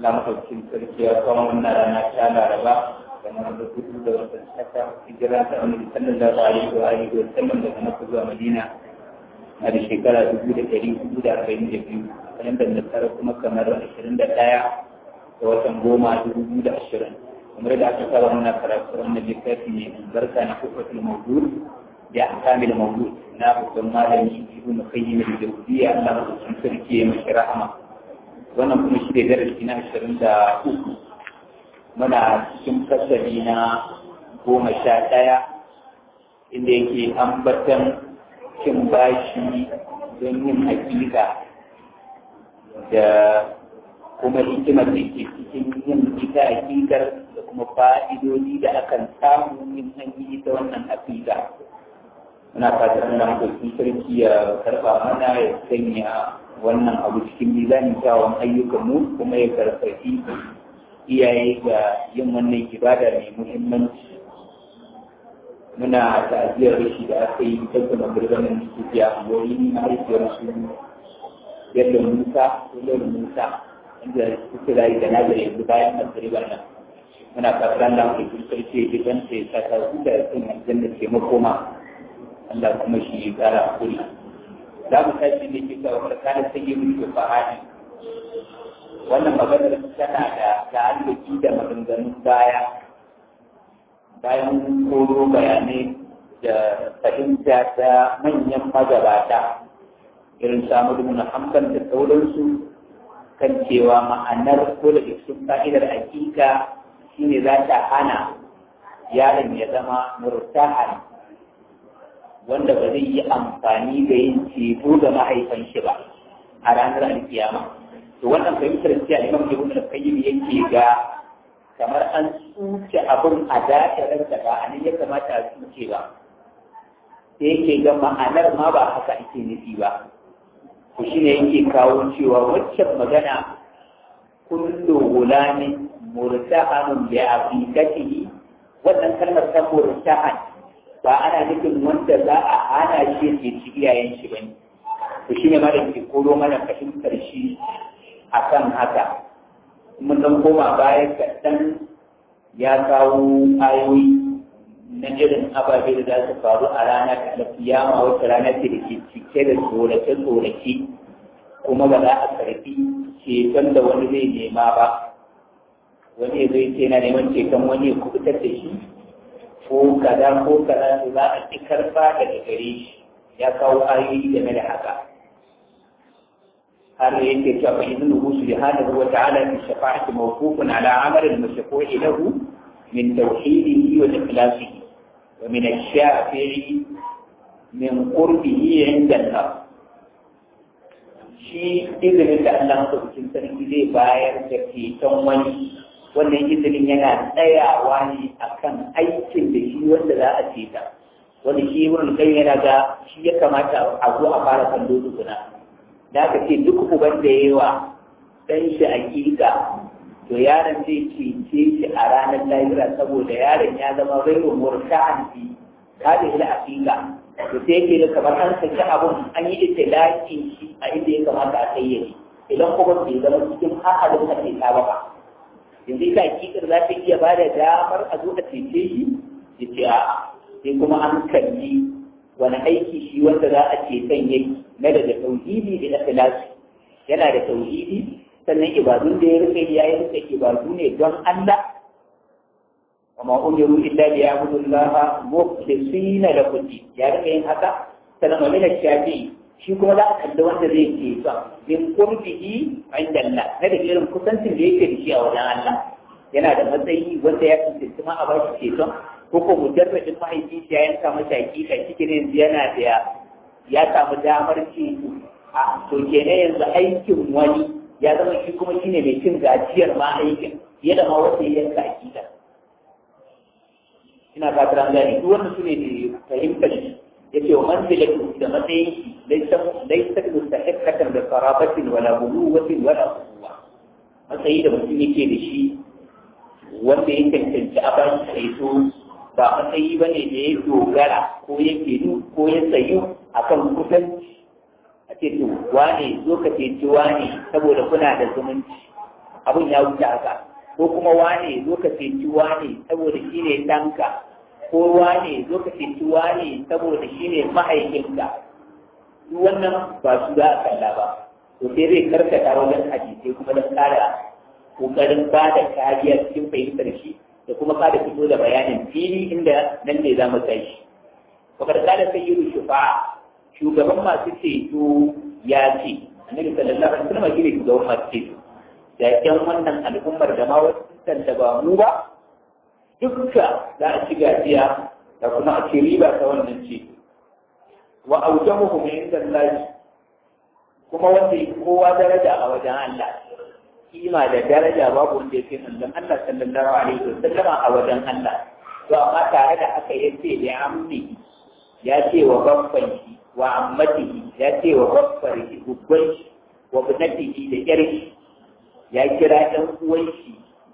Allah maɗaukin sarki ya kawo wannan rana ta Laraba kamar da kudu da watan saka hijira ta Annabi sallallahu alaihi wa alihi wa sallam daga Makka zuwa Madina a da shekara dubu da ɗari hudu da arba'in da biyu kalandar nasara kuma kamar ashirin da ɗaya da watan goma dubu da ashirin kamar da aka saba muna karatu wannan littafi ne albarka na kufatul mawdud da ahkamil mawdud na babban malami ibnu qayyim al-jawziyya Allah maɗaukin sarki ya mashi rahama wannan kuma shi ne darasi na ashirin da uku muna cikin fasali na goma sha ɗaya inda yake ambatan cin bashi don yin hakika da kuma hikimar da ke cikin yin ita hakikar da kuma fa'idodi da akan samu yin an yi ita wannan hakika muna fatan da mutum sarki ya karɓa mana ya sanya wannan abu cikin mizanin kyawun ayyukanmu kuma ya karfafi iyaye ga yin wannan ibada mai muhimmanci muna ta'aziyar rashi da aka yi tattalin magirganin sufiya a wani mahaifiyar su yadda musa ko yadda musa inda suke rayu da nazari yanzu bayan magirgar nan muna fatan da mutum sarki ya gidan sai ya sa ta da sun aljanna ke makoma Allah kuma shi ya kara hakuri za mu tashi ne ke kawo tsakanin sanyi mulkin fahadi wannan maganar tana da ta'alluki da maganganun baya bayan koro bayanai da fahimta ta manyan magabata irin samu na hamdan da sauransu kan cewa ma'anar ko da cikin fa'idar hakika shine za ta hana yaron ya zama murtahan wanda ba zai yi amfani da yin ceto ga mahaifan shi ba a ranar alkiyama to wannan fahimtar cewa imam ibn al-qayyim yake ga kamar an tsuce abin a dakarar da ba a nan ya kamata a tsuce ba sai yake ga ma'anar ma ba haka ake nufi ba to shine yake kawo cewa waccan magana kullu gulamin murtahanun bi aqiqatihi wannan kalmar ta murtahan ba ana nufin wanda za a hana shi ke ci iyayen shi bane to shine ma da ke koro mana fahimtar shi akan haka mun dan koma baya kaɗan ya kawo ayoyi na irin ababe da za su faru a ranar alkiyama wata rana ce da ke cike da tsorace-tsorace kuma ba za a karfi ceton da wani zai nema ba wani ya zai ce na neman ceton wani ya kubutar da shi ko kaza ko kaza za a ci karfa daga gare shi ya kawo ayoyi game da haka har yake cewa fa idnuhu subhanahu wa ta'ala fi shafa'ati mawqufun ala amal al-mashfu'i lahu min tawhidihi wa ikhlasihi wa min ash-shafi'i min qurbihi 'inda Allah shi izinin da Allah madaukakin sarki zai bayar da ceton wani wannan izinin yana tsayawa ne akan aikin da shi wanda za a ceta wanda shi wurin kai yana ga shi ya kamata a zo a fara kallo tukuna da aka ce duk uban da yawa dan shi hakika to yaron zai cece shi a ranar lahira saboda yaron ya zama raiwa murta'an fi kada shi hakika to sai yake da kamar an saki abun an yi itilakin shi a inda ya kamata a kayyade idan kuma bai zama cikin hakalin ka sai ta baka yanzu ita hakikar za ta iya ba da damar a zo a cece shi ya ce a'a sai kuma an kalli wani aiki shi wanda za a ce kan yake na daga tauhidi da ikhlasi yana da tauhidi sannan ibadun da ya rike ya yi rike ibadu ne don Allah وما أمروا إلا ليعبدوا الله مخلصين له الدين يا رب yin haka sannan wa min shafi'i shi kuma za a kalli wanda zai ke sa min qurbihi inda Allah na da irin kusancin da yake da shi a wajen Allah yana da matsayi wanda ya tantance ma a bashi ceton ko ko mujarradin mahaifi ya yanka masa hakika cikin yanzu yana da ya samu damar ceto a to kenan yanzu aikin wani ya zama shi kuma shine mai cin gajiyar ma aikin fiye da ma wanda ya yanka hakika ina fatar an gane duk wannan sune ne fahimtar shi yace wa manzilatu da matsayin shi laysa laysa mustahiqqatan bi qarabatin wala buluwatin wala quwwa matsayi da mutum yake da shi wanda ya cancanci a bashi kaito ba matsayi ba ne da ya dogara ko ya kedu ko ya tsayu akan kusanci a ce to wane zo ka ceci wane saboda kuna da zumunci abun ya wuce haka ko kuma wane zo ka ceci wane saboda shi ne ɗanka ko wane zo ka ceci wane saboda shi ne mahaifinka duk wannan ba su za a kalla ba to sai zai karkata wajen hadisai kuma don ƙara ƙoƙarin ba da kariya cikin fahimtar shi da kuma ƙara fito da bayanin fili inda nan ne za mu kai shi wakar kada sai yi shufa shugaban masu ceto ya ce annabi sallallahu alaihi wasallam shi ne shugaban masu ceto da ƴan wannan al'ummar da ma wasu da ba mu ba dukka za a ci gajiya da kuma a ci riba ta wannan ceto wa aujamuhu min inda kuma wanda ya kowa daraja a wajen Allah kima da daraja babu wanda ya fi manzon Allah sallallahu alaihi wasallama a wajen Allah to amma tare da haka ya ce da ammi ya ce wa babban shi wa ammatihi ya ce wa babbar shi gubban shi wa bunatihi da yar shi ya kira ɗan uwan shi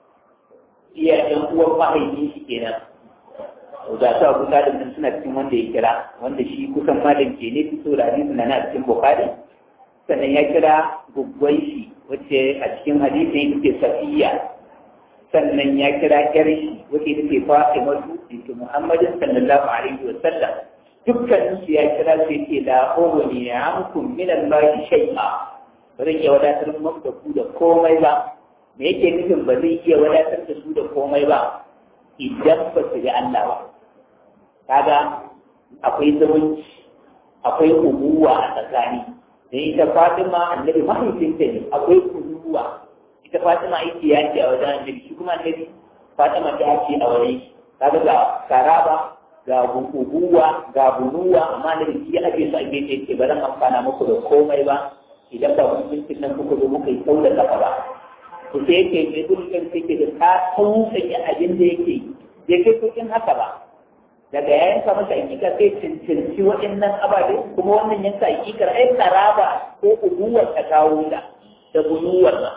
iya ɗan uwan mahaifin shi kenan ga su abu talib nan suna cikin wanda ya kira wanda shi kusan malam ke ne fito da hadisi na na cikin bukhari sannan ya kira gugwai shi wacce a cikin hadisin ita ce safiya sannan ya kira yar shi wacce ita ce fatima su ita muhammadin sallallahu alaihi wa sallam dukkan su ya kira su yake da ogoni ya amkum min allahi shay'a ba zan iya wadatar muku da ku da komai ba me yake nufin ba zai iya wadatar da su da komai ba idan ba su ga Allah ba kaga akwai zumunci akwai ubuwa a tsakani da ita Fatima annabi mahaifinta ne akwai ubuwa ita Fatima aiki ya ce a wajen annabi shi kuma annabi Fatima ta ce a wajen kaga ga karaba ga ubuwa ga bunuwa amma annabi shi ya ake su a gefe ce ba zan amfana muku da komai ba idan ba mutuncin nan kuka zo muka yi sau da kafa ba ku sai yake mai dukkan sai ke da ka sauƙaƙe abin da yake bai kai kuɗin haka ba daga ya yanka masa hakika sai cancanci waɗannan ababe kuma wannan yanka hakikar ai karaba ko ubuwar ta kawo da da bunuwar nan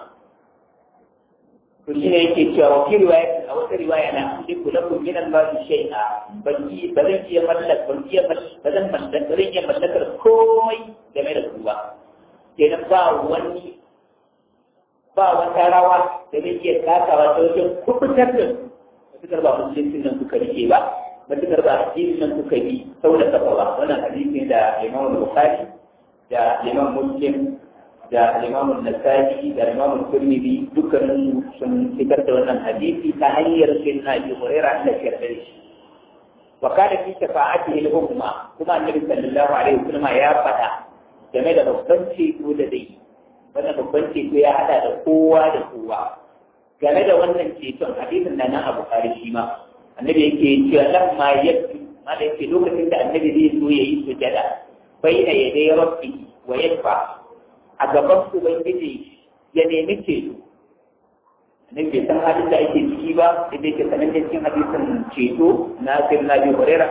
to shi ne yake cewa wa fi riwaya a wata riwaya na sai kula kun min Allah shay'a ban yi ba zan iya mallaka ban iya ba zan mallaka ba zan iya mallakar komai game da su ba kenan ba wani ba wata rawa da zai iya takawa ta wajen kubutar da su matukar ba musulunci nan suka rike ba matukar ba addinin nan suka yi sau da kafa ba wannan hadisi da imam bukhari da imam muslim da imam nasa'i da imam turmidi dukkanin sun fitar da wannan hadisi ta hanyar sayyidina abi hurairah da shirye shi wa kana fi shafa'atihi al-umma kuma annabi sallallahu alaihi wasallam ya faɗa game da babban ceto da dai wannan babban ceto ya hada da kowa da kowa game da wannan ceton hadisin da nan abu kari shi ma annabi yake cewa lam ma yafi ma da yake lokacin da annabi zai so ya yi sujada bai da ya dai rabbi wa yadfa a gaban ubangiji ya nemi ceto annabi bai san halin da ake ciki ba sai dai ke sanan cikin hadisin ceto na sirna bi hurairah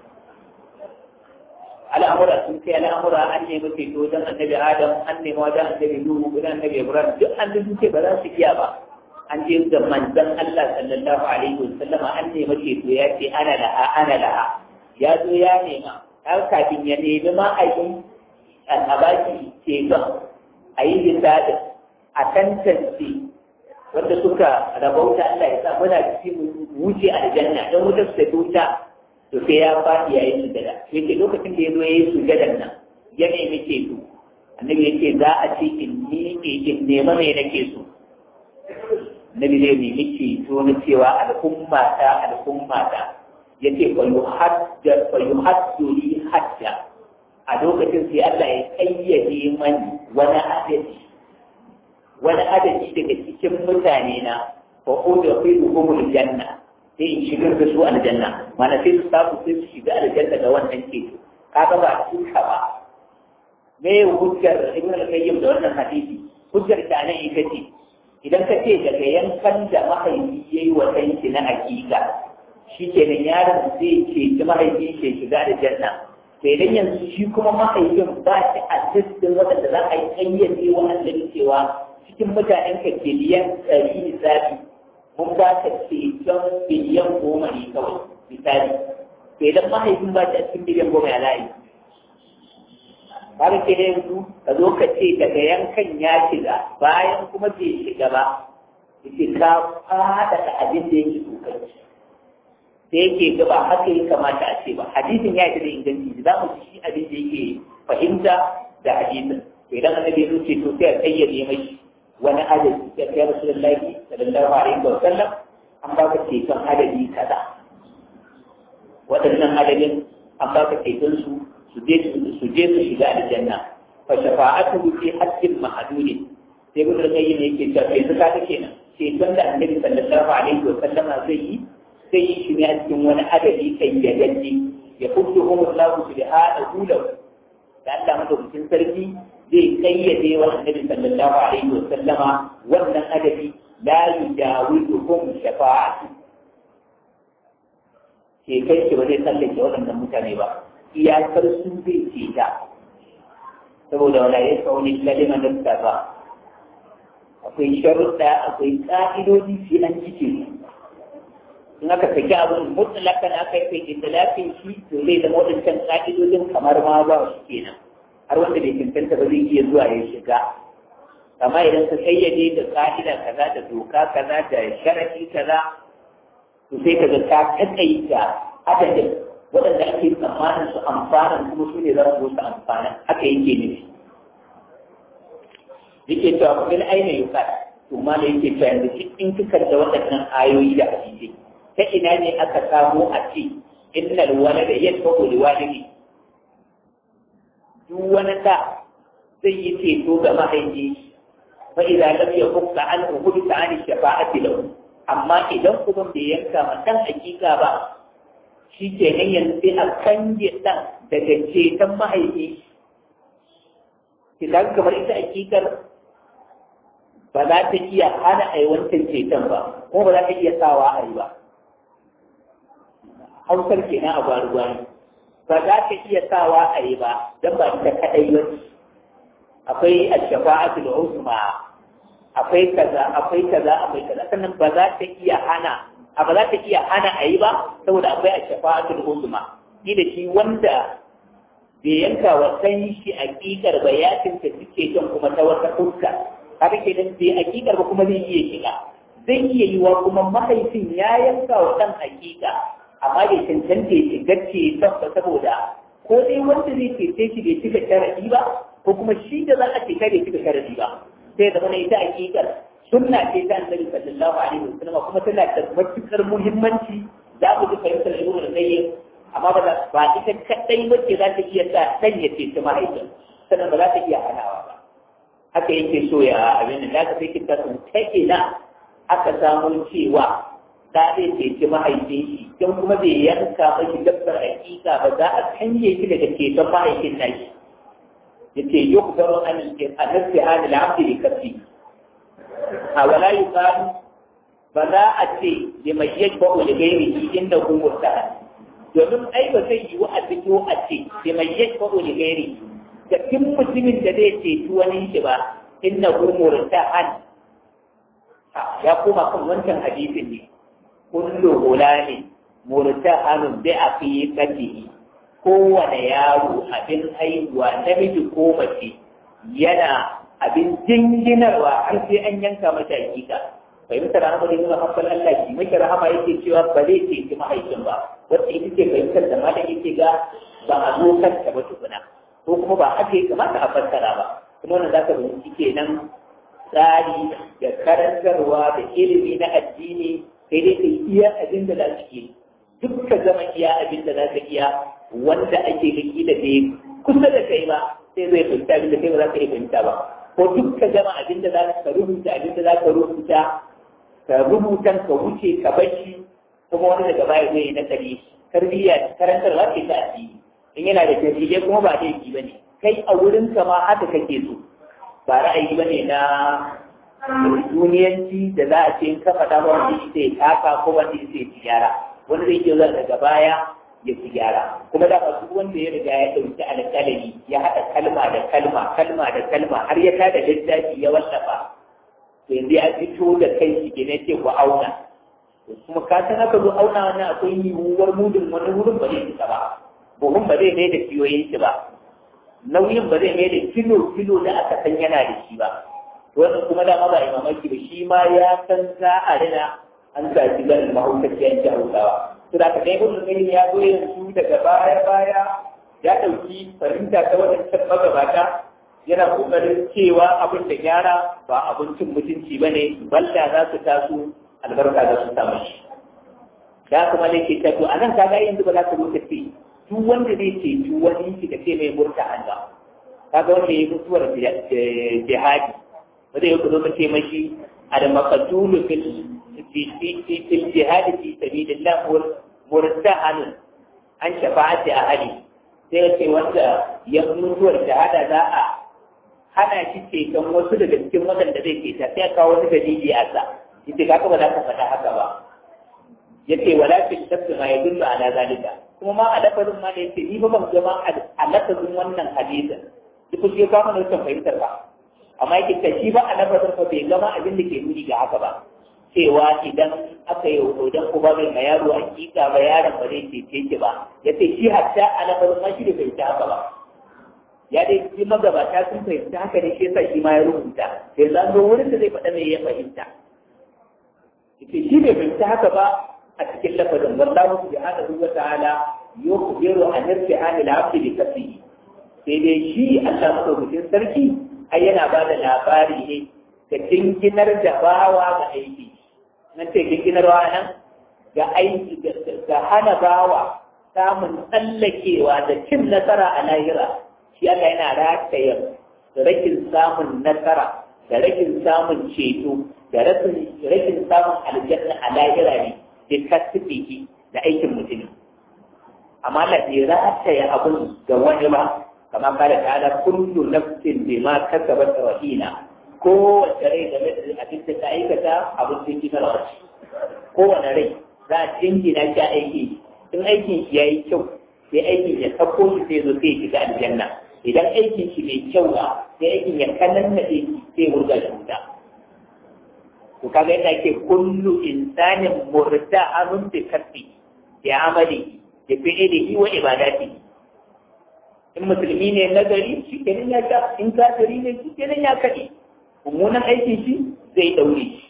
al'amura sun kai al'amura an nemi ceto don annabi adam an nemi wajen annabi nuhu wajen annabi ibrahim duk an sun ce ba za su iya ba an je ga manzon Allah sallallahu alaihi wasallama an nemi ceto ya ce ana laha ana laha ya zo ya nema har kafin ya nemi ma a yi a baki ceton a yi lissafin a tantance wanda suka rabauta Allah ya sa muna cikin wuce aljanna don wutar su ta wuta to sai ya faɗi ya yi sujada yake lokacin da ya zo ya yi sujadan nan ya nemi ceto annabi yake za a ce in miƙe in nema mai nake so annabi zai nemi ceto na cewa al'umma ta al'umma ta yace fa yuhadda fa yuhaddu li hadda a lokacin sai Allah ya kayyade mani wani adadi wani adadi daga cikin mutane na fa udkhiluhum janna sai in shigar da su aljanna mana sai su samu sai su shiga aljanna da wannan ceto kaga ba su ba me hujjar ibn al-qayyim da wannan hadisi hujjar ta nan ita ce idan ka ce daga yankan da mahaifi yayi wa danki na hakika shikenan yaron zai ce ki mahaifi ke shiga aljanna sai dan yanzu shi kuma mahaifin ba shi a cikin wadanda za a yi kayyade wa annabi cewa cikin mutanen ka ke liyan ɗari misali mun ba ka ceton biliyan goma ne kawai misali to idan mahaifin ba ta cikin biliyan goma ya layi har ke da yanzu ka zo ka ce daga yankan ya shiga bayan kuma bai shiga ba yake ka fada da abin da yake tsokanci da yake gaba haka ya kamata a ce ba hadisin ya yi da inganci za mu ci abin da yake fahimta da hadisin to idan annabi ya ce to sai a kayyade mai wani adadi ya kai rasulullahi sallallahu alaihi wa sallam an baka ceton adadi kaza waɗannan adadin an baka ceton su su je su je su shiga aljanna fa shafa'atu fi haqqin mahdudin sai gudun kai ne yake cewa sai suka take kenan ceton da annabi sallallahu alaihi wa sallama zai yi sai yi shi ne a cikin wani adadi kai ya gaji ya kudu kuma Allah su da hada hulau da Allah madaukakin sarki zai kayyade wa annabi sallallahu alaihi wa sallama wannan adadi la yujawizuhum shafa'atu ke kai ki ba zai tsallake waɗannan mutane ba iyakar su zai ce ta saboda wala ya kauni kalima da ba akwai sharuɗa akwai ƙa'idoji sai an cike su in aka saki abin mutlakan aka yi kai itilafin shi to zai zama waɗancan ƙa'idojin kamar ma ba su kenan har wanda bai cancanta ba zai iya zuwa ya shiga amma idan ka kayyade da ƙa'ida kaza da doka kaza da sharafi kaza to sai ka ga ka taƙaita adadin waɗanda ake tsammanin su amfana kuma su ne za su su amfana haka yake nufi yake cewa kuma aina yuka to ma da yake cewa yanzu in kika da waɗannan ayoyi da hadisi ta ina ne aka samu a ce innal walada yadfa'u liwalidihi duk wani da zai yi ceto ga mahaifi fa idza lam yakuffa an uhudta an shafa'ati lahu amma idan kuma bai yanka ma dan hakika ba shi ke nan yanzu sai a kange dan daga ceton mahaifi idan kamar ita hakikar ba za ta iya hana a yi wancan ceton ba kuma ba za ta iya sawa a yi ba hausar kenan a gwari-gwari ba za ta iya sawa a yi ba don ba ita kaɗai ba akwai al-shafa'atul uzma akwai kaza akwai kaza akwai kaza sannan ba za ta iya hana a ba za ta iya hana a yi ba saboda akwai al-shafa'atul uzma ni da shi wanda bai yanka wa san shi aƙiƙar ba ya tinta suke jan kuma ta wata fuska haka ke nan bai aƙiƙar ba kuma zai iya shiga zai iya yi wa kuma mahaifin ya yanka wa ɗan aƙiƙa amma bai cancanta ya shiga ceton ba saboda ko dai wanda zai cece shi bai cika sharadi ba ko kuma shi da za a ceta bai cika sharadi ba sai da mana ita hakikar sunna ce ta annabi sallallahu alaihi wasallam kuma tana da matukar muhimmanci za mu ji fahimtar ibnu al-qayyim amma ba za ba ita kadai wacce za ta iya sa dan ya ceci mahaifin sannan ba za ta iya hanawa ba haka yake so ya abin da ka sai kita sun ta ina aka samu cewa da zai ceci mahaifin shi don kuma bai yanka mashi dabbar hakika ba za a canje shi daga ceton mahaifin nashi ya ce yi ku zama an nasi hali la'abdi da kafi a wala yi ba za a ce da mai yadda ba da gairi shi inda kun wurta domin ai ba zai yi wa a fito a ce da mai yadda ba da gairi da kin mutumin da zai ceci wani shi ba inda kun wurta an ya koma kan wancan hadisin ne kullu gulani murtahanun bi aqiqatihi kowane yaro abin haihuwa namiji ko mace yana abin jinginarwa har sai an yanka mata hakika fahimtar rahama da nuna hankali Allah shi maki rahama yake cewa ba zai ce ki mahaifin ba wacce ita ce fahimtar da malam yake ga ba a zo kanta ba tukuna ko kuma ba haka ya kamata a fassara ba kuma wannan zaka bincike kenan tsari da karantarwa da ilimi na addini sai dai kai iya abin da za su yi duk ka zama iya abin da za ka iya wanda ake gaki da bai kusa da kai ba sai zai fahimta abin da kai ba za ka iya fahimta ba ko duk ka zama abin da za ka rubuta abin da za ka rubuta ka rubutan ka wuce ka bashi kuma wani daga baya zai yi nakari tarbiyya karantar za ta addini in yana da tarbiyya kuma ba laifi ba ne kai a wurin ka ma haka kake so ba ra'ayi ba ne na duniyanci da za a ce in ka faɗa ba wanda sai taka ko wanda sai ci gyara wani zai iya zuwa daga baya ya ci gyara kuma da duk wanda ya riga ya ɗauki alƙalami ya haɗa kalma da kalma kalma da kalma har ya tada littafi ya wallafa to yanzu ya fito da kai shi ke ce ku auna kuma ka san aka zo auna wannan akwai yiwuwar mudun wani wurin ba zai fita ba buhun ba zai mai da kiyoyin shi ba nauyin ba zai mai da kilo kilo da aka san yana da shi ba wannan kuma da ba imamaki ba shi ma ya san za a rina an sa shi ganin mahaukaciyan hausawa to da ka dai gudun gani ya zo yanzu daga baya baya ya ɗauki fahimta ta wadancan magabata yana ƙoƙarin cewa abin da gyara ba abincin mutunci ba ne balla za su taso albarka za su samu shi da kuma ne ke tato a nan kaga yanzu ba za ka zo ka ce duk wanda zai ce duk wani shi ka ce mai murta Allah kaga wanda ya mutuwar jihadi ba zai ku zo ka ce mashi al-maqdulu fil fil jihadi fi sabilillah murtahan an shafa'ati ahli sai ce wanda ya mutuwar shahada za a hana shi ceton wasu daga cikin waɗanda zai ceta sai kawo wani dalili a sa yace kaka ba za ka faɗa haka ba yace wala fi shakki ma yadullu ala zalika kuma ma a lafazin ma da yace ni ba ban gama a lafazin wannan hadisin duk shi ka mana wannan fahimtar ba amma yake ta shi ba a lafazin ba bai gama abin da ke nuni ga haka ba cewa idan aka yi idan uba bai ma yaro hakika ba yaron ba zai cece ki ba yace shi hatta a lafazin ma shi da bai ta haka ba ya dai ji magabata sun fahimta haka ne shi yasa shi ma ya rubuta sai zan zo wurin da zai faɗa mai ya fahimta yace shi bai fahimta haka ba a cikin lafazin wallahu subhanahu wa ta'ala yukhbiru an irtihan al-'abd bi kasbihi sai dai shi Allah madaukakin sarki ai yana ba da labari ne ga dinginar da bawa ga aiki nan ce dinginarwa nan ga aiki ga hana bawa samun tsallakewa da cin nasara a lahira shi Allah yana rataya rakin samun nasara da rakin samun ceto da rakin samun aljanna a lahira ne da kasbihi da aikin mutum amma Allah bai rataya abun ga wani ba kama kare ta ala kullu nafsin bima kasabat rahina kowace rai game da abin da ta aikata abin da kina rawaci kowane rai za a jingina shi aiki in aikin shi yayi kyau sai aikin ya sako shi sai zo sai shiga aljanna idan aikin shi mai kyau ba sai aikin ya kanan na sai wurga shi wuta to kaga yadda ake kullu insanin murta'anun bi kasbi ya amali da fi'ilihi wa ibadati in musulmi ne nagari shi kenan ya ka in kafiri ne shi kenan ya kaɗe mummunan aikin shi zai daure shi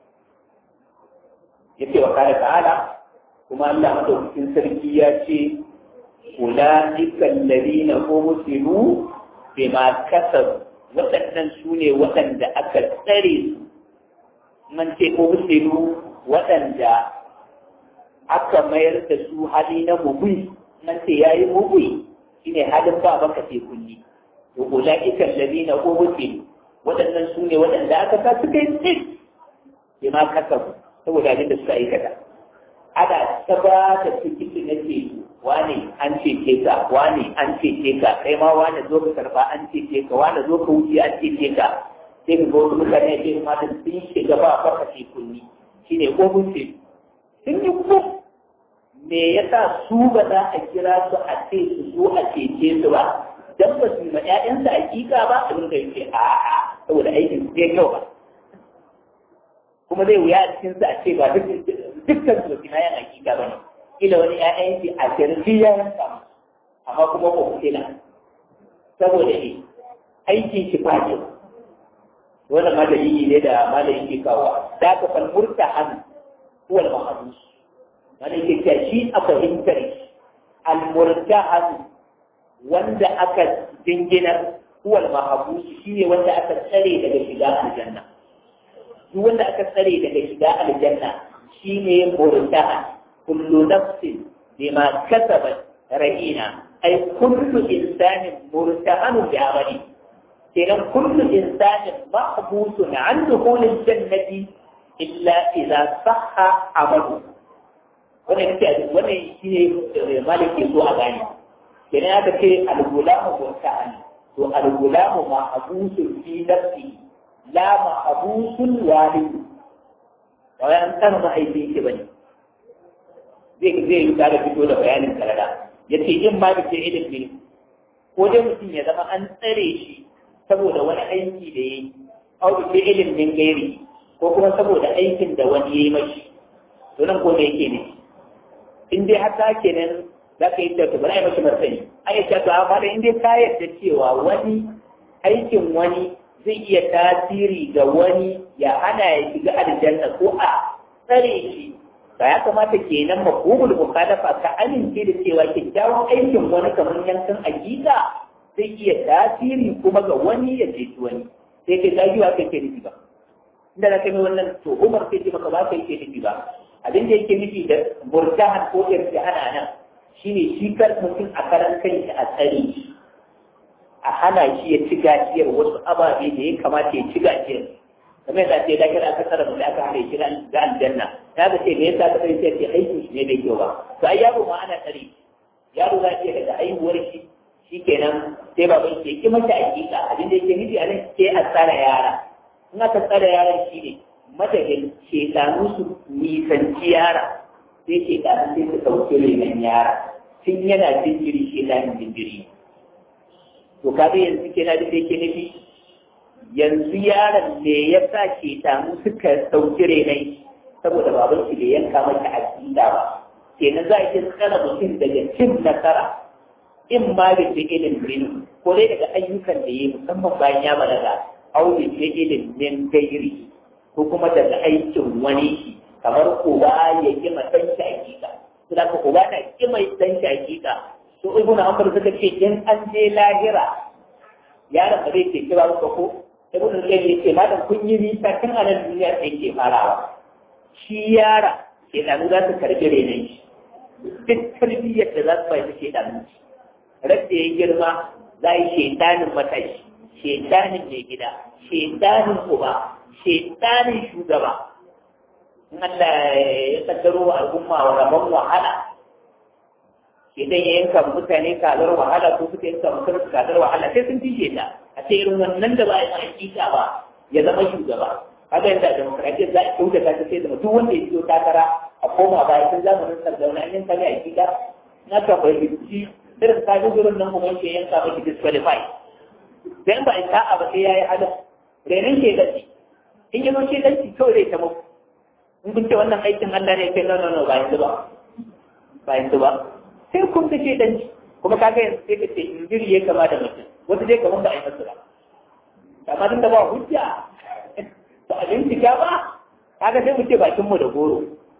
yace wa kare ta'ala kuma Allah madaukakin sarki ya ce ulaika alladhina umsilu bima kasabu waɗannan su ne waɗanda aka tsare su man ce umsilu waɗanda aka mayar da su hali na mubui man ce yayi mubui shine halin ba baka ce kunni to ulaika alladhina umsilu waɗannan su ne waɗanda aka sa suka yi tsit bima kasabu saboda abin da suka aikata ana ta ba ta cikin na ce wane an cece ka wane an cece ka kai ma wane zo ka karba an cece ka wane zo ka wuce an cece ka sai ka ga wasu mutane a cikin matan sun shiga ba a farka ce kunni shine ko ce sun yi ko me yasa su ba za a kira su a ce su zo a cece su ba dan ba su ma ƴaƴansu hakika ba abin da yake a'a saboda aikin su zai kyau ba kuma zai wuya a cikin a ce ba dukkan su kina yan hakika ba ne kila wani ƴaƴan shi a kirji ya yanka amma kuma ba ku kila saboda ne aikin shi ba kyau wannan ma dalili ne da malamin ke kawo da ka fal murtahan huwa al mahdus wanda yake cewa shi a fahimtar al murtahan wanda aka dinginar huwa al mahdus shi ne wanda aka tsare daga shiga aljanna duk wanda aka tsare daga shiga aljanna shine murtahan kullu nafsin bima kasabat rahina ay kullu insanin murtahanun bi amali kenan kullu insanin mahbusun an dukhulil jannati illa idza sahha amalu wannan ce wannan shine maliki so a gani kenan aka ce al-gulamu murtahan to al-gulamu mahbusun fi nafsihi la ma'abusun walidu ba wai an tsara mahaifi yake bane zai zai yi tsara fito da bayanin karara ya ce in ma bice ilimi ko dai mutum ya zama an tsare shi saboda wani aiki da ya yi au bice ilimin gairi ko kuma saboda aikin da wani ya yi mashi to nan ko me yake ne in dai har ta kenan za ka yi ta bari a yi mashi martani ai ya to amma da in dai ka yarda cewa wani aikin wani zai iya tasiri ga wani ya hana ya shiga aljanna ko a tsare shi ba ya kamata kenan mafhumul mukhalafa ka amince da cewa kyakkyawan aikin wani kamar yankan hakika zai iya tasiri kuma ga wani ya ceci wani sai kai dagiwa kai ke nufi ba inda na kai wannan to umar sai ce maka ba kai ke nufi ba abin da yake nufi da murtahan ko irtihana nan shine shi kar mutum a karan kanshi a tsare shi a hana shi ya ci gajiyar wasu ababe da ya kamata ya ci gajiyar kamar yadda ce da kira aka tsara mutum aka hana shi ga aljanna ya ga ce me yasa ka sai ce aikin shi ne bai kyau ba to ai yaro ma ana tsare yaro za iya daga aihuwar shi shikenan sai baban shi ya ki mata hakika abin da yake nufi a nan sai a tsara yara in aka tsara yaran shi ne madadin shekaru su nisanci yara sai shekaru sai su ɗauki renon yara tun yana jinjiri shekarun jinjiri to kaga yanzu kenan da yake nufi yanzu yaron ne ya sa shekaru suka ɗauki renon saboda baban shi bai yanka mata aƙida ba kenan za a iya tsara mutum daga cin nasara in ma da ke ilimin ko dai daga ayyukan da ya yi musamman bayan ya balaga au da ke ilimin gairi ko kuma daga aikin wani shi kamar uba ya ki ma dan shi hakika to da ka uba na ki mai dan shi hakika to ibnu amr suka ce in an je lahira yaron ba zai ce ki ba ko ko ibnu qayyim ya ce madan kun yi nisa tun a nan duniya sai ke farawa shi yara ke danu za su karbi renon shi duk tarbiyyar da za su bai ke danu shi radda ya girma za yi shaidanin matashi shaidanin mai gida shaidanin uba shaidanin shugaba in Allah ya kaddaro wa al'umma wa rabon wahala idan ya yanka mutane kazar wahala ko suka yanka mutum kazar wahala sai sun fishe ta a ce irin wannan da ba a yi hakika ba ya zama shugaba kaga yadda demokradiyya za a kyautata ta sai da duk wanda ya fito takara a koma baya tun zamanin sardauna an yanka ne a hakika na ka fahimci irin kafin gurin nan kuma yake yanka maki disqualify dan ba in ta'a ba sai yayi adam renin ke dace in yi ce dace kawai zai ta muku in kun ce wannan aikin Allah ne kai no no no ba yanzu ba ba yanzu ba sai kun ta ce danci kuma kaga yanzu sai ka ce injiri ya kama da mutum wata dai kamar ba a yi masu ba amma tun da ba hujja ba a bincika ba kaga sai mu ce bakin mu da goro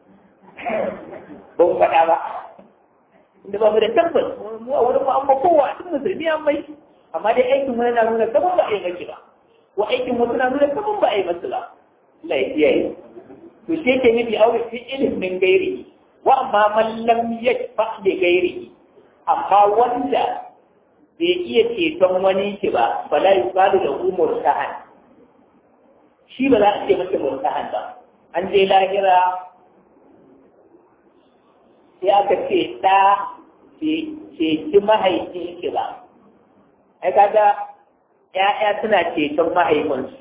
ba mu faɗa ba da ba mu da tabbas mu a wurin mu amma kowa duk musulmi an mai amma dai aikin wani na nuna kaman ba a yi maki ba ko aikin wasu na nuna kaman ba a yi masu ba Allah ya kiyaye to shi yake nufi aure fi ilimin gairi wa amma man lam yashfa bi gairi amma wanda bai iya ceton wani ki ba bala yusalu da umur sahan shi ba za a ce masa murtahan ba an je lahira sai aka ce ɗa ceci mahaifin ki ba. Ai kaga ‘ya'ya suna ceton mahaifinsu.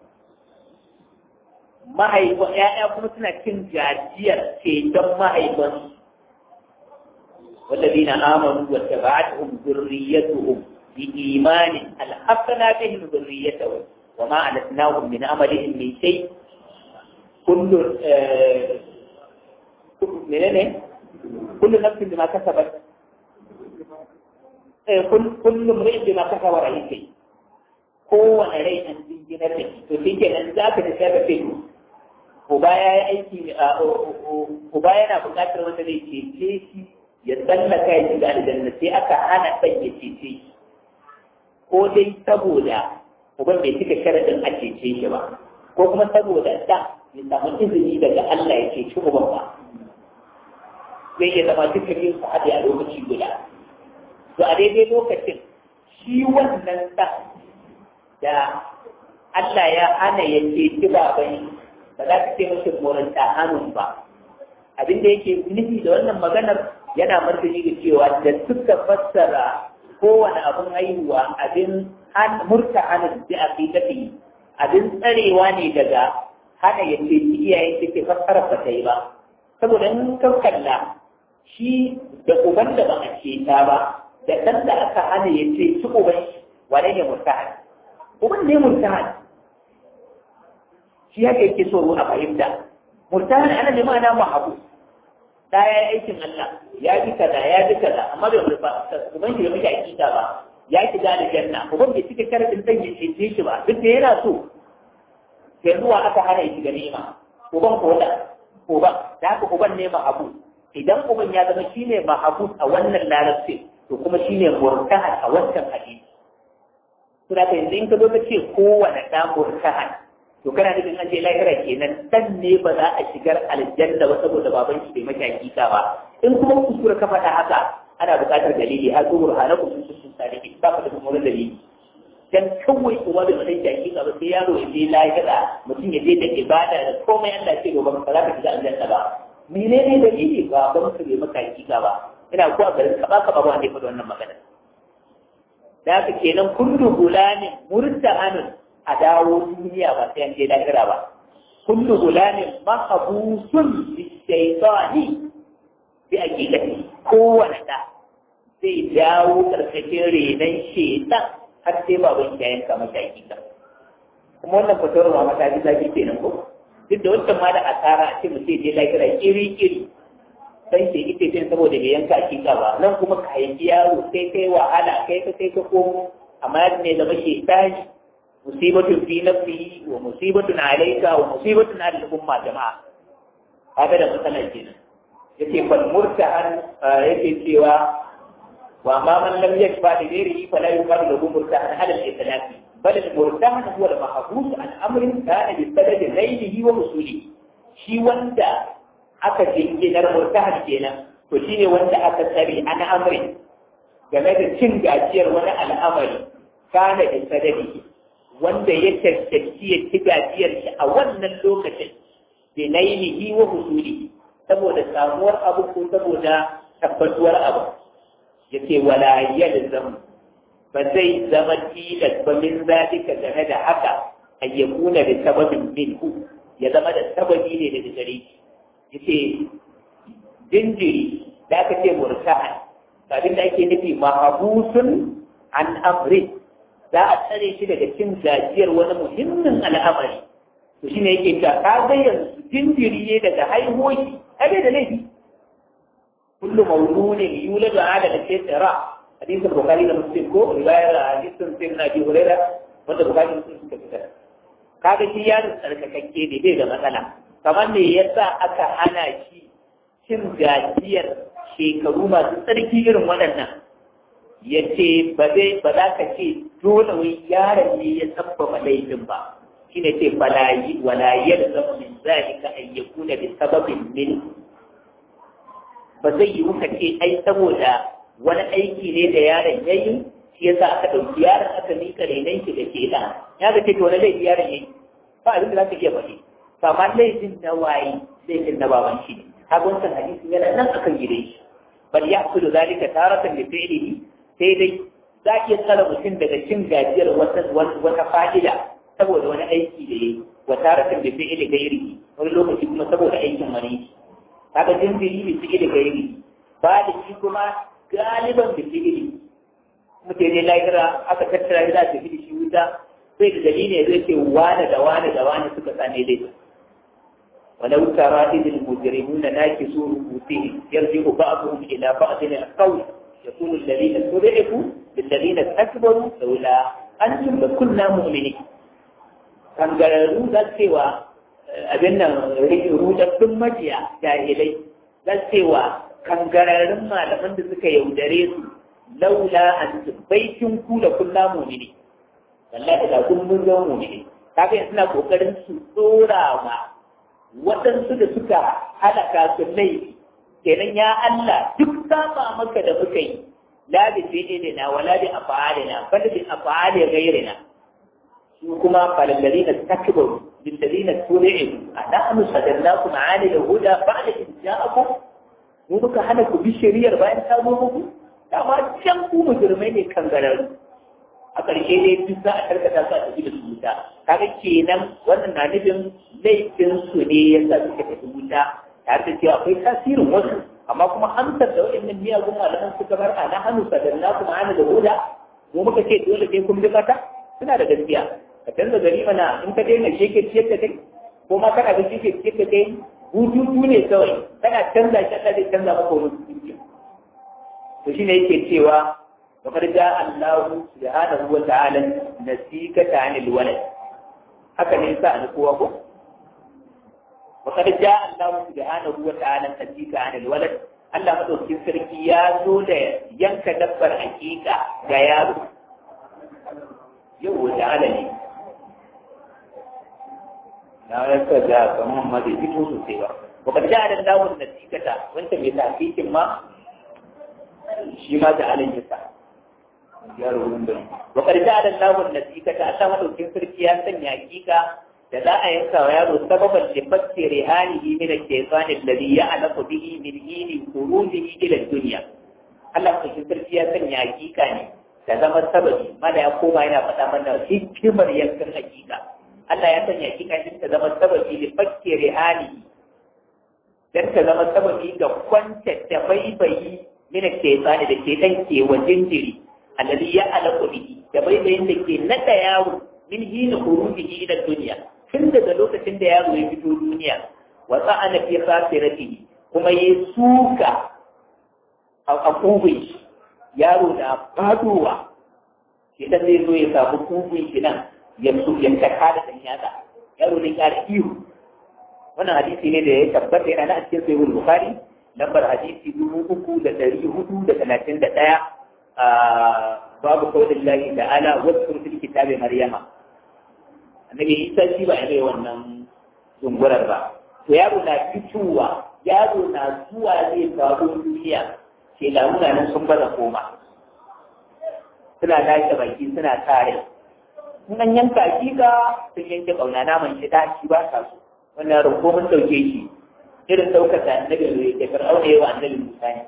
Mahaifin ‘ya'ya kuma suna cin gajiyar ceton mahaifinsu. والذين آمنوا واتبعتهم ذريتهم بإيمان ألحقنا بهم ذريتهم وما ألتناهم من عملهم من شيء كل منين كل نفس بما كسبت كل كل امرئ بما كسب رهين kowane rai an jinginar da to shi kenan za ka da shafa fi uba ya yi aiki uba yana buƙatar wanda zai cece shi ya tsallaka ya shiga aljanna sai aka hana ɗan ya cece shi ko dai saboda uban bai cika sharaɗin a cece shi ba ko kuma saboda ɗan ya samu izini daga Allah ya cece uban ba zai iya zama duka yin su haɗe a lokaci guda to a daidai lokacin shi wannan ɗan da Allah ya hana ya ceci baban ba za ka ce mashi moranta hannun ba abin da yake nufi da wannan maganar yana martani da cewa da suka fassara kowane abin haihuwa abin murta hannun da a fi tafi abin tsarewa ne daga hana ya ceci iyayen da ke fassara ba ta yi ba saboda in ka kalla shi da uban da ba a ce ta ba da ɗan da aka hana ya ce su uban wane ne murtahan uban ne murtahan shi haka yake so a fahimta murtahan ana ne ma'ana mahabu da ya yi aikin Allah ya bi kaza ya bi kaza amma bai ba uban shi da muke akida ba ya shiga da janna uban bai cika sharadin dan ya cece shi ba duk da yana so sai zuwa aka hana shi ga ni'ima uban ko da uban da haka uban ne mahabu idan uban ya zama shine mahabu a wannan larabci to kuma shine murtahan a wancan hadisi to da yanzu in ka zo ka ce kowane ɗa murtahan to kana nufin an je lahira kenan dan ne ba za a shigar aljanna ba saboda baban shi bai maka hakika ba in kuma kuskure ka faɗa haka ana buƙatar dalili har zuwa hana ku sun sun salihi ba ka da kuma wani dalili dan kawai kuma bai maka hakika ba sai yaro ya je lahira mutum ya je da ibada da komai Allah ce gobe ba za ka shiga aljanna ba menene dalili ba ba maka bai maka hakika ba ina ko a garin ka ba ka ba wanda ya faɗi wannan magana da haka kenan kullu gulamin murtahanun a dawo duniya ba sai an je lahira ba kullu gulamin mahabusun bisaitani bi hakikati kowane da zai dawo karkashin renon shetan har sai baban ya yanka mata hakika kuma wannan fatawar ba mata ji zafi kenan ko duk da wancan ma da asara a ce mu ce je lahira iri iri sai ce ita ce saboda bai yanka hakika ba nan kuma ka yanki yaro sai kai wahala kai ka kai ka komo amma ne zama shetani musibatun fi nafsihi wa musibatun alayka wa musibatun ala al-umma jama'a haka da matsalar kenan yace fal murtahan yake cewa wa ma man lam yashfa li ghairihi fala yuqalu lahu murtahan ala al-itlaq bal al-murtahan huwa al-mahbus an amrin kana bi sadad ghayrihi wa musulihi shi wanda aka jinginar murtahan kenan to shine wanda aka tsare an amrin game da cin gajiyar wani al'amari kana bi sadadihi wanda ya cancanci ya ci gajiyar shi a wannan lokacin da nailihi wa husuli saboda samuwar abu ko saboda tabbatuwar abu ya ce wala yalzam ba zai zama tilas ba min zalika game da haka an ya kuna da sababin minhu ya zama da sababi ne daga gare shi ya ce jinjiri da aka ce murtahan abin da ake nufi mahabusun an amrin za a tsare shi daga cin gajiyar wani muhimmin al'amari to shi ne yake ta ka ga yanzu jinjiri ne daga haihuwa abe da laifi kullu mawludin yuladu ala al-fitra hadisin bukhari da muslim ko riwayar hadisin sai na bi hurairah wanda bukhari da muslim suka fitar kaga shi yaron tsarkakakke ne bai da matsala kamar ne yasa aka hana shi cin gajiyar shekaru masu tsarki irin waɗannan ya ce ba zai ba za ka ce dole wai yaron ne ya sabbaba laifin ba shi ne ce falayi wala yalzamu min zalika an yakuna bi sababin min ba zai yi muka ce ai saboda wani aiki ne da yaron ya yi shi yasa aka ɗauki yaron aka mika renon shi da ke da ya ga ce to wani laifi yaron ya yi ba abin da za ka iya faɗi amma laifin na waye laifin na baban shi ne kaga wancan hadisi yana nan akan gidan shi bal ya'khudhu zalika taratan li fi'lihi sai dai za iya tsara mutum daga cin gajiyar wata fa'ida saboda wani aiki da ya yi wa taratin da fi'ili gairi wani lokaci kuma saboda aikin wani kaga jinjiri da fi'ili gairi ba da shi kuma galiban da fi'ili mutum ne lahira aka tattara ya za ta fi shi wuta sai da dalili zai ce wane da wane da wane suka tsane dai ولو ترى إذ المجرمون ناكسوا رؤوسهم يرجع بعضهم إلى بعض القول يقول الذين استضعفوا للذين استكبروا لولا أنتم لكنا مؤمنين kan gararru za cewa abin nan rudattun majiya jahilai za cewa kan gararrun malaman da suka yaudare su laula an baikin ku da kulla mumini wallahi da kun mun zama mumini kaga suna kokarin su tsora ma waɗansu da suka halaka su laifi kenan ya Allah duk saba maka da muka yi la bi fi'lina wala bi af'alina bal bi af'ali ghayrina su kuma falalladina takbaru bil ladina tuli'u anahnu sadannakum 'ala al-huda ba'da in ja'akum mu muka hana ku bi shari'ar bayan ta zo muku dama can ku mujrimai ne kan gararu a ƙarshe dai duk za a karkata su a tafi da su wuta kaga kenan wannan na nufin laifin su ne yasa suka tafi wuta tare da cewa akwai tasirin wasu amma kuma amsar da waɗannan miyagun malaman suka bar a na hannu sadanna kuma ana da huda mu muka ce dole sai kun bi mata suna da gaskiya ka canza gari mana in ka daina sheke ciyar da kai ko ma kana da sheke ciyar da kai hututu ne kawai kana canza shi Allah zai canza maka wani hututu to shine yake cewa وقد جاء الله سبحانه وتعالى نسيكة عن الولد haka ne sa ni kowa ko وقد جاء الله سبحانه وتعالى نسيكة عن الولد Allah madaukin sarki ya zo da yanka dabbar hakika ga yaro yau da ala ne na rasa da kamar ma zai fito sosai ba wakar da da dawon da sikata wanda mai tafikin ma shi ma da alin yasa yaro wurin da wakar da da dawon da sikata Allah madaukin sarki ya sanya hakika da za a yanka wa yaro sababan da fasse rihanihi min al-shaytan alladhi ya'lamu bihi min hini khurujihi ila dunya Allah madaukin sarki ya sanya hakika ne ta zama sababi mana ya koma yana faɗa mana hikimar yankan hakika Allah ya sanya hakika din ta zama sababi da fakke rihani dan ta zama sababi ga kwanta da baibayi mina shaytani da ke dan ke wa jinjiri alladhi ya alaqu bihi da baibayin da ke nada yawo min hina khurujihi ila dunya tun daga lokacin da yaro ya fito duniya wa sa'ana fi khasiratihi kuma ya suka a kubin shi yaro na fadowa shi dan zai zo ya samu kubin shi nan ya su ya taka da dan yatsa yaro ne ya ihu wannan hadisi ne da ya tabbata yana a cikin sahihul bukhari lambar hadisi dubu uku da ɗari hudu da talatin da ɗaya a babu kawai lahi ta'ala wasu fil kitabi maryama annabi isa shi ba ya wannan dungurar ba to yaro na fitowa yaro na zuwa zai faru duniya ke lamuna nan sun baza koma suna lashe baki suna tare in an yanka hakika sun yanke ƙauna naman shi daci ba sa so wannan yaro ko mun ɗauke shi irin ɗaukar da annabi ne da fir'auna yawa annabi musa ne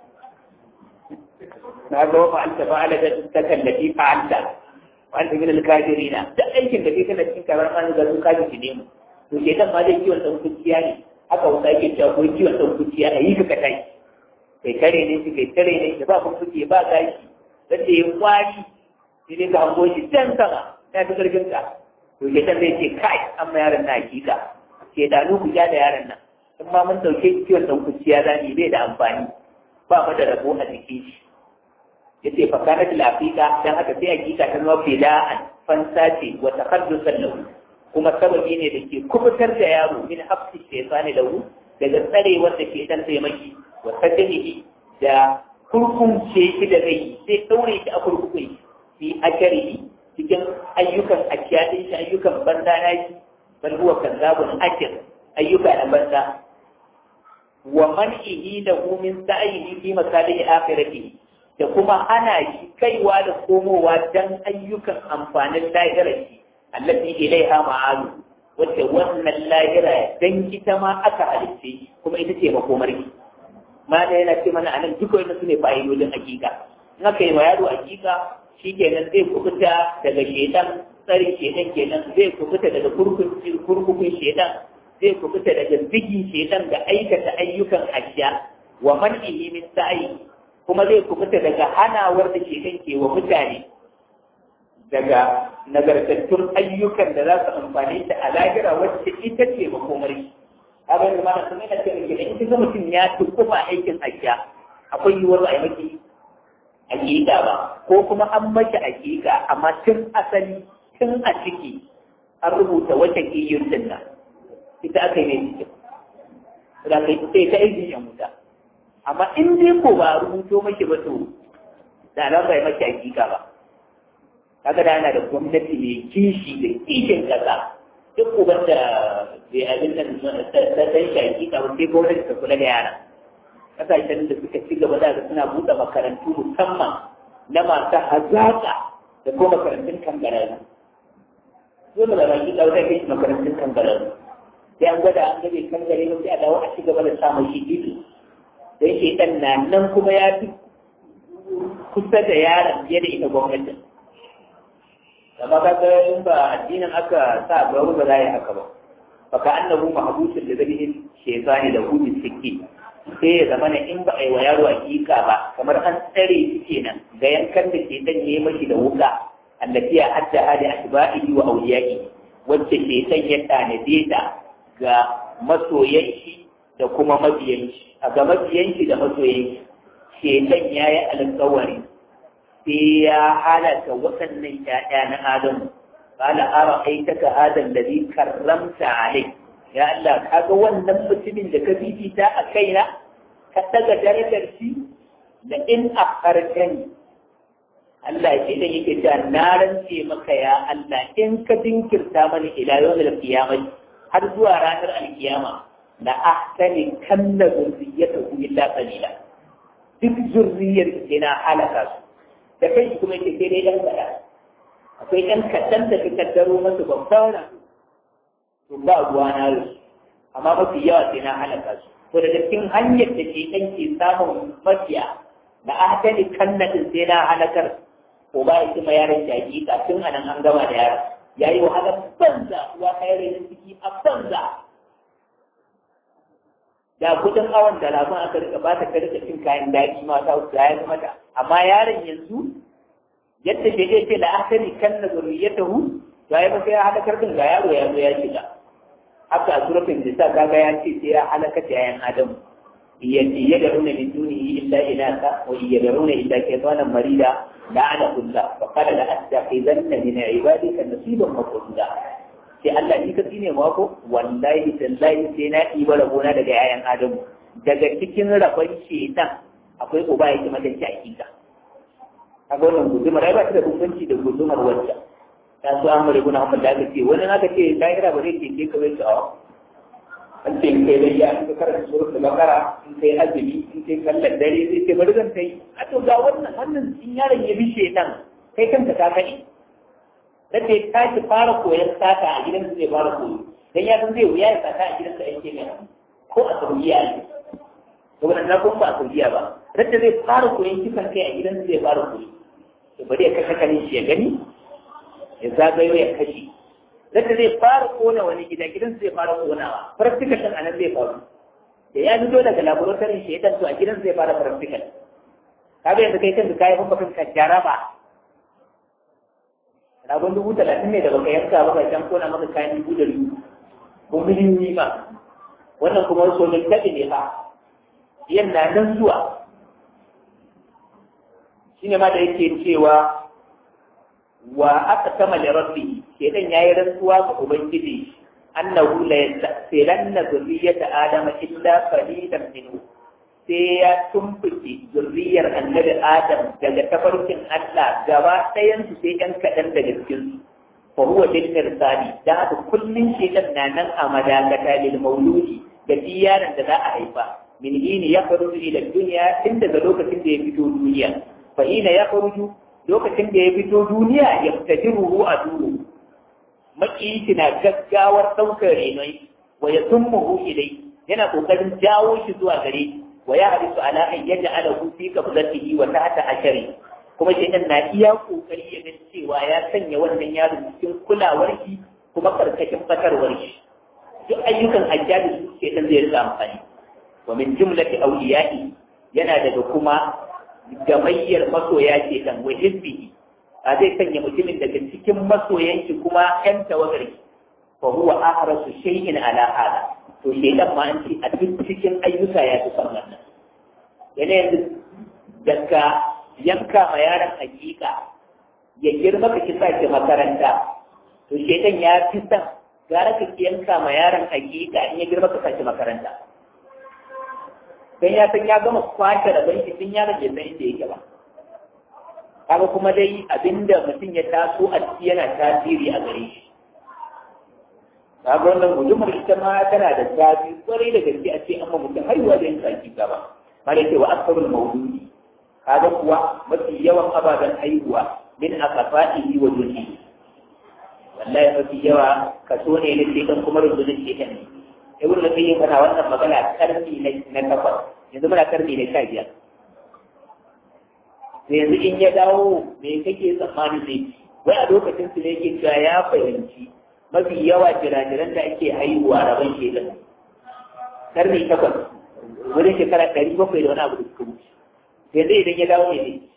na ga wa fa'alta fa'ala da ta kallafi fa'alta wanda min al-kafirina da aikin da kai kana cikin karar an ga duka ji ne mu to ke dan ma dai kiwon dan kuciya ne haka wanda yake cewa ko kiwon dan kuciya a yi ka kai kai kare ne shi kai tare ne da ba kun kuke ba gashi dan da ya kwari sai dai ka hango shi can sama ya fi karfin ka to ke dan zai ce kai amma yaron na hakika ke da ku ja da yaron nan in ma mun dauke kiwon dan kuciya zani bai da amfani ba mu da rabo a jikin shi yace fa kanat al-aqiqa dan haka sai aqiqa ta zama fila'an fansa ce wa taqaddusan lahu kuma sababi ne da ke kubutar da yaro min hafsi shaytani lahu daga tsare wanda ke dan sai maki wa saddihi da kurkunce shi da zai sai daure shi a kurkukun fi akarihi cikin ayyukan akiyadin shi ayyukan banza na shi bal huwa kazzabun akir ayyuka na banza wa man'ihi lahu min sa'ihi fi masalihi akhiratihi da kuma ana shi kaiwa da komowa don ayyukan amfanin lahirar shi allafi ilaiha ma'alu wacce wannan lahira dan ita ma aka halitta shi kuma ita ce makomar ki ma da yana ce mana anan duk wani su ne fa'idodin hakika in aka yi ma yaro hakika shi kenan zai kubuta daga shedan tsari shedan kenan zai kubuta daga kurkukun shedan zai kubuta daga zigin shedan da aikata ayyukan ashiya wa man'ihi min sa'i kuma zai kubuta daga hanawar da ke ke wa mutane daga nagartattun ayyukan da za su amfani ta a lahira wacce ita ce makomari abin da mana sun yana cewa gida in ga mutum ya tukuma aikin ajiya akwai yiwuwar a yi maki hakika ba ko kuma an maki hakika amma tun asali tun a ciki an rubuta wata kiyun din nan ita aka yi ne cikin da kai sai ta aiki yan wuta amma in dai ko ba rubuto maki ba to da nan bai maki hakika ba kaga da yana da gwamnati mai kishi da kishin kasa duk uban da bai abin nan ta dan shi hakika ba sai gwamnati ta kula da yara kasashen da suka ci gaba da suna buɗe makarantu musamman na masu hazaƙa da kuma makarantun kangararru dole da baki ɗaure kai makarantun kangararru sai an gwada an gabe kangare ba sai a dawo a ci gaba da samun shi ido don shi ɗan na nan kuma ya fi kusa da yaron fiye da ita gwamnatin amma ka ga in ba addinin aka sa ba ba za yi haka ba fa ka annahu mahbusun da zabihin shaytani da hudu sikki sai ya zama in ba a yi wa yaro hakika ba kamar an tsare shi kenan ga yankan da ke dan yi mashi da wuka allati ya hadda hali asba'ihi wa awliyaihi wacce shaytan ya tanade ta ga masoyan shi da kuma mabiyan shi a ga mabiyan shi da masoyan shi shaytan yayi alƙawari sai ya halaka waɗannan ƴaƴa na Adamu qala ara'aytaka hadha alladhi karramta alayhi ya Allah kaga wannan mutumin da ka fifita a kaina ka daga darajar shi da in akhartani Allah ce da yake cewa na rance maka ya Allah in ka dinkirta mani ila yawmil qiyamah har zuwa ranar alkiyama la ahtani kanna zurriyatahu illa qalila duk zurriyar ke na halaka su da kai kuma yake sai dai dan kada akwai ɗan kaɗan da ka kaddaro masu babban to ba ruwa na su amma mafi yawa sai na halaka su to daga cikin hanyar da ke ɗan ke samun mafiya da ahtani kanna din sai na halakar ko ba ya kuma yaron jaki kafin a nan an gama da yaron ya yi wahalar banza uwa ta yi rainin ciki a banza da kudin awon da labin aka rika ba ta rika cin kayan daji ma ta wuce ya zama ta amma yaron yanzu yadda ke zai ce la'akari kan na zurriyatahu to ya masa ya halakar din ga yaro ya zo ya shiga haka a surafin nisa kaga ya ce sai ya halakar da yayan adamu يدعون من دونه إلا إناثا ويدعون إلا كيطانا مريدا لعنه الله فقال لأتخذن من عبادك نصيبا مفروضا sai Allah ni ka tsine mako wallahi tallahi sai na ɗiba rabona daga yayan Adamu daga cikin rabon shedan akwai uba yake mata ci hakika kaga wannan gudumar ai ba ta da bambanci da gudumar wacce ta so Ahmad ibn Hanbal da aka ce wani aka ce lahira ba zai ce ka bai ta an ce kai dai ya in ka karanta surat al-baqara in kai azumi in kai sallar dare sai ce bari zan kai a to ga wannan wannan in yaron ya bi shedan kai kanka ka kai sai ta ki fara koyon sata a gidan zai fara koyo dan ya san zai wuya ya sata a gidan sa yake ne ko a Saudiya ne to wannan na kuma ba a Saudiya ba radda zai fara koyon kisan kai a gidan zai fara koyo to bari ya kashe kanin shi ya gani ya zagayo ya kashe zaka zai fara kona wani gida gidan zai fara konawa practical a nan zai faru da ya fito daga laboratory shi ya to a gidan zai fara practical kaga yanzu kai kanka kai kuma kanka jaraba ragon dubu talatin ne da baka yanka ba ka can kona maka kayan dubu da dubu ko miliyoyi ba wannan kuma wasu wani taɓi ne fa yan na nan zuwa shine ma da yake cewa wa aka sama da rabbi shedan yayi rantsuwa ga ubangiji annahu la yastasilanna zurriyata adama illa qalilan minhu sai ya tumbuke zurriyar annabi adam daga tafarkin Allah gaba ɗayan su sai ɗan kaɗan daga cikin su fa huwa bil mirsali da haka kullun shedan na nan a madakata lil mauludi da yaron da za a haifa min hini ya faru ila duniya tun daga lokacin da ya fito duniya fa ina ya faru lokacin da ya fito duniya ya fitaji ruhu a duru maƙiyi na gaggawar ɗaukar renoi wa ya tummuhu ilai yana ƙoƙarin jawo shi zuwa gare wa ya harisu ala an yadda ala hufi ka fuzatihi wa tahta ashari kuma shi na iya ƙoƙari ya ga cewa ya sanya wannan yaro cikin kulawar shi kuma karkashin fatarwar shi duk ayyukan hajjaji su ke dan zai rika amfani wa min jumlati awliya'i yana daga kuma gamayyar masoya ke dan wa hizbihi a zai sanya mutumin daga cikin masoyan shi kuma ƴan tawagar fa huwa ahrasu shay'in ala hada to shaytan ma an ce a duk cikin ayyuka ya fi son wannan yana yanzu daga yanka ma yaron hakika ya girma ka kisa ki makaranta to shaytan ya fi son gara ka yanka ma yaron hakika in ya girma ka sa makaranta dan ya san ya gama kwashe rabon shi tun yaron bai san inda yake ba kaga kuma dai abinda mutum ya taso a ciki yana tasiri a gare shi kaga wannan gudumar ita ma tana da tasiri kwarai da gaske a ce amma mutum haihuwa da yin tsaki gaba mala ce wa aksarul mauludi kaga kuwa mafi yawan ababen haihuwa min aqfaihi wa dunhi wallahi mafi yawa kaso ne na shekan kuma rundunar shekan ne ibn al-qayyim kana wannan magana karni na takwas yanzu muna karni na sha biyar sai yanzu in ya dawo me kake tsammani zai ci wai a lokacin su ne yake cewa ya fahimci mafi yawa jirajiran da ake haihuwa rabon shekan karni takwas wurin shekara ɗari bakwai da wani abu da suka wuce yanzu idan ya dawo ne zai ci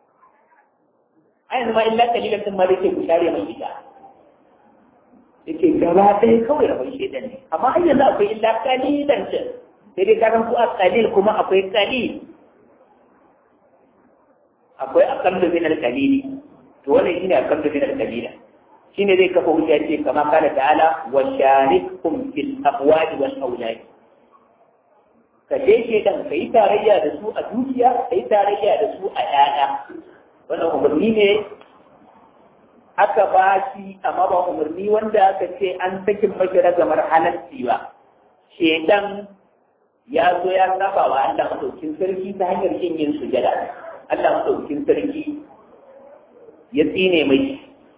a yanzu ma illa kalilan sun ma da ke ku share mai gida yake gaba ɗaya kawai rabon shaidan ne amma har yanzu akwai illa kalilan can sai dai karan ku a kalil kuma akwai kalil akwai aqallu min al-qalili to wannan shine aqallu min al-qalila shine zai kafa hujja ce kama kana ta'ala wa sharikum fil amwali wal awlad ka je ke dan kai tarayya da su a dukiya kai tarayya da su a yaya wannan umarni ne aka ba shi amma ba umarni wanda aka ce an sakin mashi ragamar halarci ba shedan ya zo ya saba wa Allah madaukin sarki ta hanyar kin yin sujada Allah madaukin sarki ya tsine mai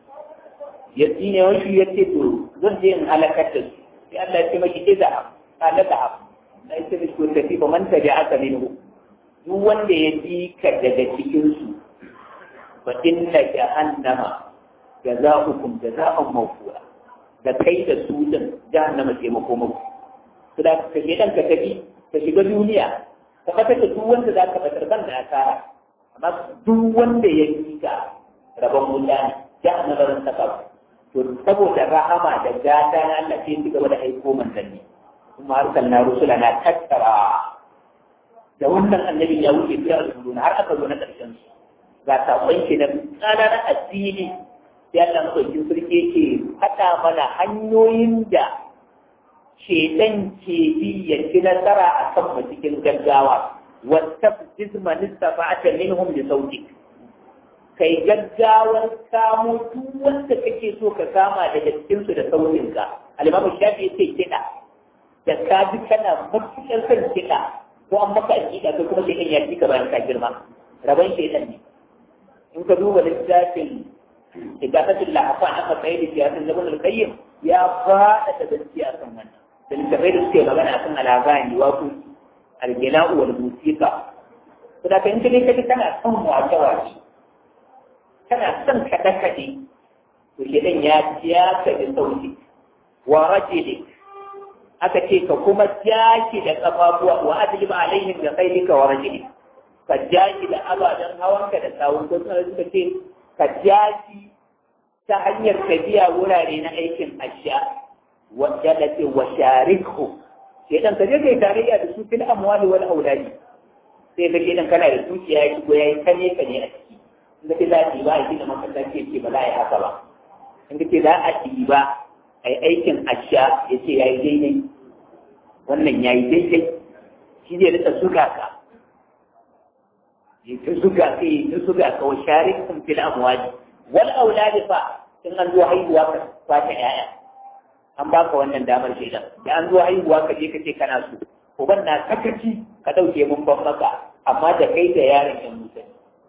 ya tsine wani ya ce to zan je in halakar da su sai Allah ya ce mai iza qala da hab na ce mishi ko tafi ba man tabi aka minhu duk wanda ya bi ka daga cikin su fa inna jahannama jaza'ukum jaza'an mawfura da kai da su din jahannama ce makomako su da ka je dan ka tafi ka shiga duniya ka fata da duk wanda za ka fatar ban da asara amma duk wanda ya yi ka rabon wuta ne ya na barin saka to saboda rahama da gata na Allah sai ci gaba da aiko manzanni kuma harkar na rusula na tattara da wannan annabi ya wuce fiye da ruluna har aka zo na ƙarshen su ga saƙon shi na tsada na addini sai Allah maɗaukin sarki yake haɗa mana hanyoyin da shedan ke bi ya ci nasara a kan mu cikin gaggawa wata jizma nistafa'ata minhum bi sautik kai gaggawar kamo duk wanda kake so ka kama daga cikin su da sautin ka al-imamu shafi yace kiɗa da ka bi kana matuƙar son kiɗa ko an maka aƙida ko kuma shedan ya ci ka bayan ka girma rabon shedan ne in ka duba littafin igafatul lahafan aka tsaye da siyasan zaman al-qayyim ya faɗa da gaskiya kan wannan da littafai da suke magana kan alagani wato algila'u wal musiqa to da kan kike kake kana son wace wace kana son kada kade to shedan ya ya ka da sauti wa rajuli aka ce ka kuma jaki da kafafuwa wa adliba alaihim bi khaylika wa rajuli ka jaki da abadan hawanka da sawun ko suka ce ka jaki ta hanyar tafiya wurare na aikin asha wanda da ce wa sharikhu sai dan ka je kai tarayya da su fil amwali wal auladi sai ka je dan kana da dukiya ya shigo yayi kane kane a ciki inda ke za a ɗiba a gina masallaci ya ce ba za a yi haka ba inda ke za a ɗiba a yi aikin asha ya ce ya yi daidai wannan ya yi daidai shi zai rika suga ka ya ta suga ka ya ta suga ka wa sharikhum fil amwali wal auladi fa in an zo haihuwa ka fata 'ya'ya an baka wannan damar shaidan da an zo haihuwa ka je ka ce kana so uban na sakaci ka ɗauke mun ban maka amma da kai da yaron yan musa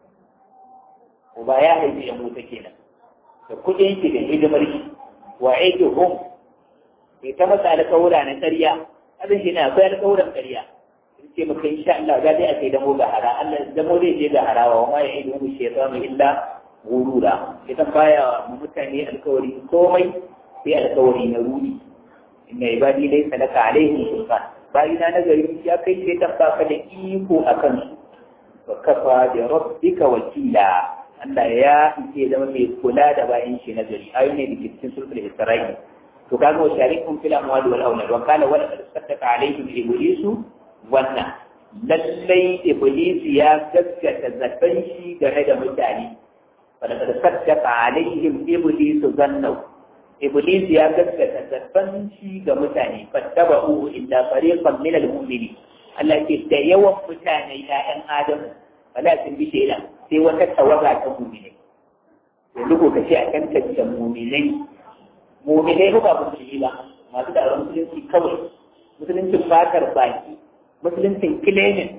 uba ya haifi yan musa kenan da kuɗin shi da hidimar shi wa aiki hum bai ta masa alƙawura na ƙarya abin shi na akwai alƙawuran ƙarya in ce maka insha Allah za dai a kai damo ga hara Allah damo zai je ga harawa wa ma ya idu mu shaytanu illa gurura idan baya mu mutane alƙawari komai sai alkawari na rudi inna ibadi laysa laka alaihim sultan bayi na nagari ya kai sai ta baka da iko akan su wa kafa bi rabbika wakila Allah ya ike zama mai kula da bayan shi nagari ayu ne da cikin sulhul isra'i to kaga wa sharikum fil amwali wal awlad wa kana wala qad saddaka alaihim iblisu wannan lallai iblis ya gaskata zakan shi game da mutane fa da saddaka alaihim iblisu zannahu Iblis ya gaskata zarfan shi ga mutane fattaba uhu illa fariqan min al-mu'mini Allah ke da yawan mutane ƴaƴan Adam wala sun bi shaidan sai wata tawaga ta mu'minai yanzu ko kace a kan tantance mu'minai mu'minai ba musulmi ba masu da musulunci kawai musuluncin fatar baki musuluncin kilemin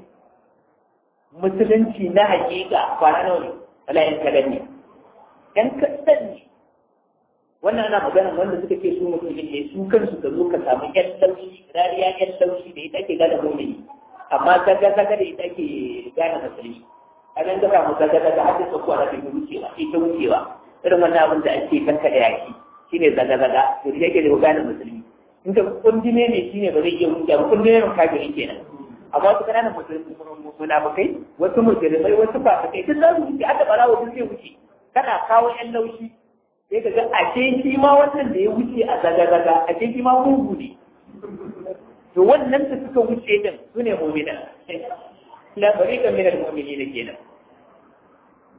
musulunci na hakika kwana nawa ne wala yan kadan ne yan kadan ne wannan ana magana wanda suka ce su mutum ne su kansu ka zo ka samu yan laushi rariya yan laushi da ita ke gane mumini amma zaga zaga da ita ke gane musulmi a nan gaba mu zaga zaga har da tsakuwa da ke wucewa ita wucewa irin wannan abin da ake kanka da yaki shine zaga zaga to da yake da gane musulmi in ka kundine ne shine ba zai iya wucewa ba kundine ne kafirin kenan amma wasu kananan munafukai wasu musulmai wasu fasikai duk za su wuce aka barawa duk zai wuce kana kawo yan laushi sai ka ga ashe shi ma wannan da ya wuce a zaga-zaga ashe shi ma mugu ne to wannan da suka wuce din su ne mu'mina la fariqan min al-mu'minin kenan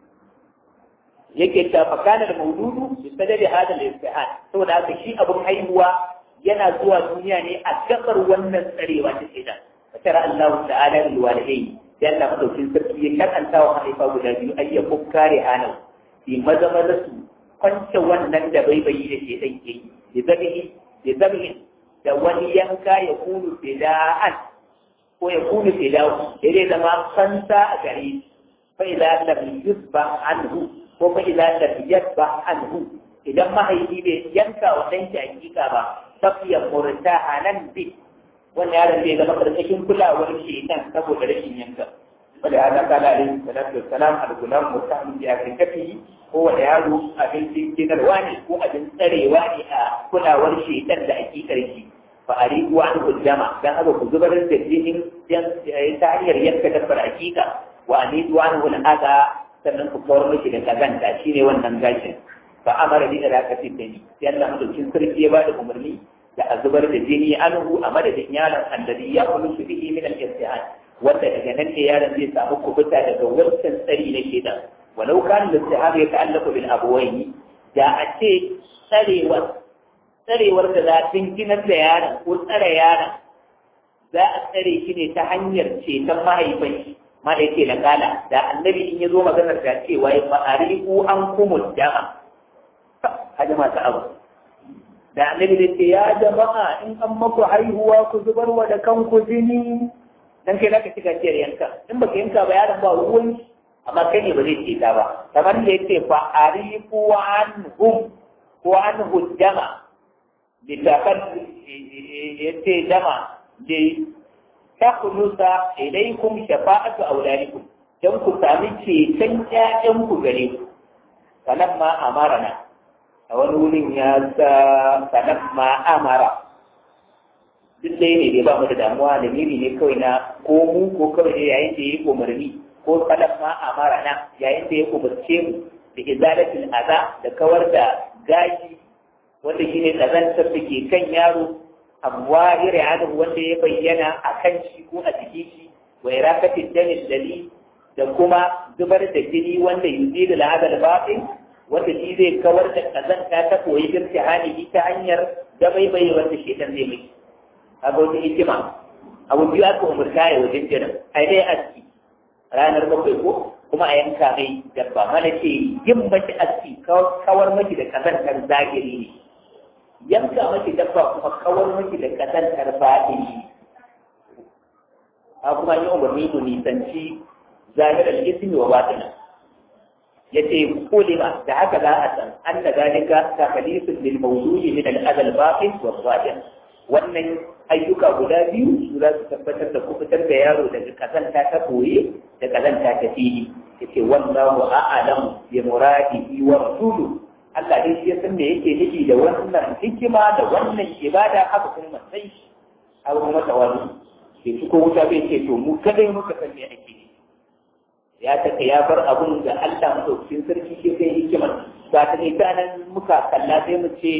yake ta fakana da maududu bi sadari hada al-istihad saboda haka shi abun haihuwa yana zuwa duniya ne a gabar wannan tsarewa ta shaitan fatara Allah ta'ala lil walidayni sai Allah madaukin sarki ya karanta wa haifa guda biyu ayyakun kare hanau fi maza maza su kwance wannan da bai bayi da shaitan ke yi da zabihi da zabihi da wani yanka ya kunu fida'an ko ya kunu fida'u ya zai zama fansa a gare shi fa idza lam yusba anhu ko fa idza lam yasba anhu idan mahaifi bai yanka wa dan shi hakika ba tafiya murtahanan bi wannan yaron zai zama karkashin kulawar shaitan saboda rashin yanka wanda ya zaka da alaihi salatu wassalam al-gulam mustahmin bi afrikati ko wanda yaro abin jinarwa ne ko abin tsarewa ne a kulawar shaitan da hakikar shi fa arigu an hujjama dan haka ku zubar da jinin ta hanyar yanka dabbar hakika wa anidu an hulaka sannan ku kawar miki da kazanta shine wannan gashin fa amara bi ilaqati dani sai Allah madaukin sarki ya bada umarni da a zubar da jini anhu a madadin yaron alladhi ya kullu bihi min al-istihad wanda daga nan ne yaron zai samu kubuta daga wancan tsari na shedan walau kan al-istihad ya ta'allaqu bil abawayni da a ce tsarewar tsarewar da za ginar da yaron ko tsare yaron za a tsare shi ne ta hanyar ceton mahaifin shi ma da yake na kala da annabi in ya zo maganar da cewa ya fa'ariku an kumul dama hajjama ta abu da annabi da ce ya jama'a in an maku haihuwa ku zubar wa da kanku jini dan kai zaka shiga ciyar yanka in baka yanka ba yaron ba ruwan amma kai ne ba zai ce ta ba kamar da yace fa arifu anhum ko anhu dama litakad yace dama da takhlusa ilaykum shafa'atu auladikum dan ku sami ceton ƴaƴan ku gare ku falamma amarana a wani wurin ya sa sanar ma amara duk dai ne ba mu da damuwa da miri ne kawai na ko mu ko kawai ne yayin da ya yi umarni ko sanar ma amara na yayin da ya umarce mu da izalatul aza da kawar da gashi wanda shine kazantar da ke kan yaro amma ire adu wanda ya bayyana a kan shi ko a cikin shi wa irakatin danis dali da kuma zubar da jini wanda yuzidu al'adal batin wanda shi zai kawar da kazanta ta koyi girki hali ta hanyar dabaibai wanda shetan zai mai abu wata hikima abu biyu aka umarta ya wajen jiran a dai aski ranar bakwai ko kuma a yanka mai dabba mana ce yin mace aski kawar maki da kazantar zahiri ne yanka maki dabba kuma kawar maki da kazantar batini a kuma yi umarni mu nisanci zahirar ismi wa batina yace kulima da haka za a san anna zalika takalisun lil mawdu'i min al adal baqin wa zahir wannan ayyuka guda biyu su za su tabbatar da kubutar da yaro daga kazanta ta koye da kazanta ta fili yace wallahu a'lam bi muradihi wa rasuluhu Allah dai shi ya san me yake nufi da wannan hikima da wannan ibada haka kuma sai abu kuma tawali ke ko wuta bai ce to mu kadai muka san me ake nufi ya taka ya bar abun da Allah madaukakin sarki ke kai hikimar ba ta kai ta nan muka kalla sai mu ce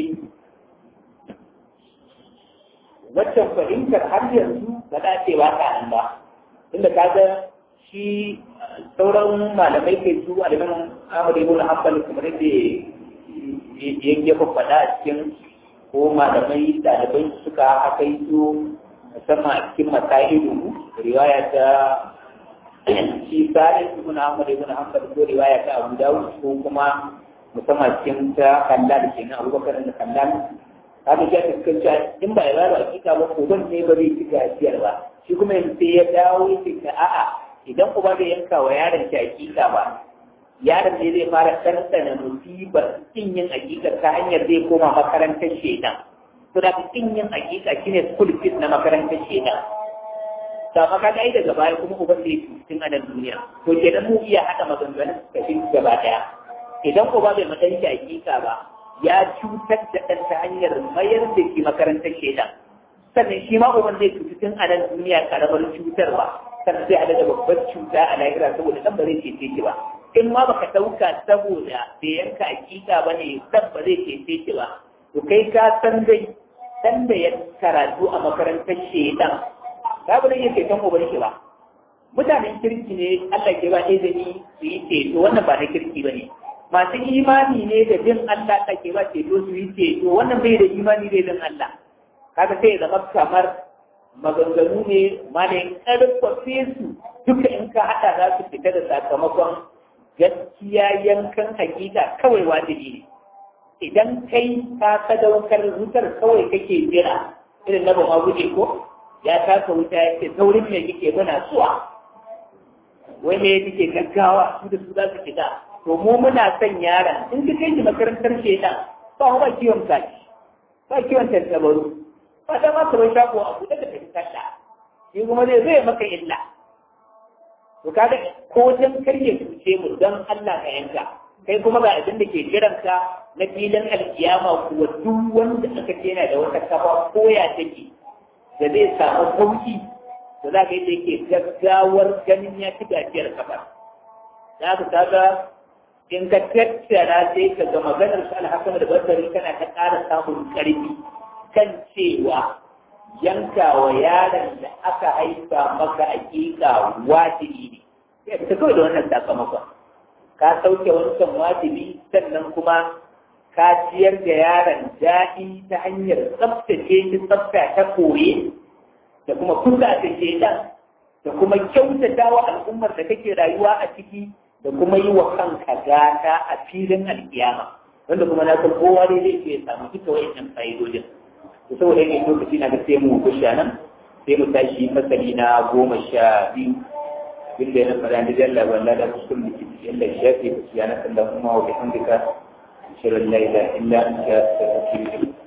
waccan fahimtar har yanzu ba za ce ba ta nan ba inda ka ga shi sauran malamai kai su aliman Ahmad ibn Hanbal kamar yadda ya faɗa a cikin ko malamai ɗalibai suka haka yi su musamman a cikin masailu riwaya ta shi sa'id ibn Ahmad ibn Hanbal ko riwaya ta Abu Dawud ko kuma musamman cikin ta Kallal kenan Abubakar da Kallal haka ya fuskanci in ba ya ba hakika ba ko ban ne ba zai ci gajiyar ba shi kuma yanzu sai ya dawo ya ce a'a idan uba bai yanka wa yaron shi hakika ba yaron ne zai fara ɗanɗana musibar kin yin hakika ta hanyar zai koma makarantar shedan to da kin yin hakika shine school fees na makarantar shedan da maka dai daga baya kuma uban da yake cikin anan duniya to kenan mu iya hada maganganun suka fi gaba daya idan uba bai matan shi hakika ba ya cutar da ɗan ta hanyar mayar da shi makarantar shedan sannan shi ma uban zai cutu tun anan duniya karamar cutarwa sannan sai hada da babbar cuta a lahira saboda dan ba zai cece shi ba in ma baka dauka saboda bai yanka hakika ba ne dan ba zai cece shi ba to kai ka san dai dan da ya karatu a makarantar shedan babu nan yake kan uban shi ba mutanen kirki ne Allah ke ba izini su yi ceto wannan ba na kirki ba ne masu imani ne da bin Allah take ba ce to su yi ce to wannan bai da imani da bin Allah kaga sai ya zama kamar maganganu ne malin karfafe su duka in ka hada za su fita da sakamakon gaskiya yankan hakika kawai wajibi ne idan kai ka sadaukar wutar kawai kake jira irin na ba guje ko ya taka wuta ya ce saurin me kike muna suwa wai me kike gaggawa su da su za su fita to mu muna son yaron in ka kai shi makarantar shedan ba ba kiwon kaji ba kiwon tantabaru ba da ma ka bai shago a buɗe da tafi kalla shi kuma zai zai maka illa to kaga ko dan karye cuce mu don Allah ka yanka kai kuma ga abin da ke jiranka na filin alkiyama kuwa duk wanda aka ce yana da wata kafa koya take da zai samu sauki da za ka yi da yake gaggawar ganin ya ci gajiyar kafa za ka kaga in ka tattara sai ka ga maganar su alhassan da basari kana ta ƙara samun ƙarfi kan cewa yanka wa yaron da aka haifa maka hakika wajibi ne sai ka kawai da wannan sakamakon ka sauke wancan wajibi sannan kuma ka ciyar da yaron daɗi ta hanyar tsaftace shi tsafta ta koye da kuma kusa da shedan da kuma kyautata wa al'ummar da kake rayuwa a ciki da kuma yi wa kanka gata a filin alkiyama wanda kuma na san kowa ne zai ce ya samu duka wa'annan fa'idodin to saboda yake lokaci na ga sai mu kusha nan sai mu tashi fasali na goma sha biyu inda ya fara da jalla walla da kuskun da kiti yalla shafi ku ya na kallon kuma wa bihamdika shirin la ilaha illa anta astaghfiruka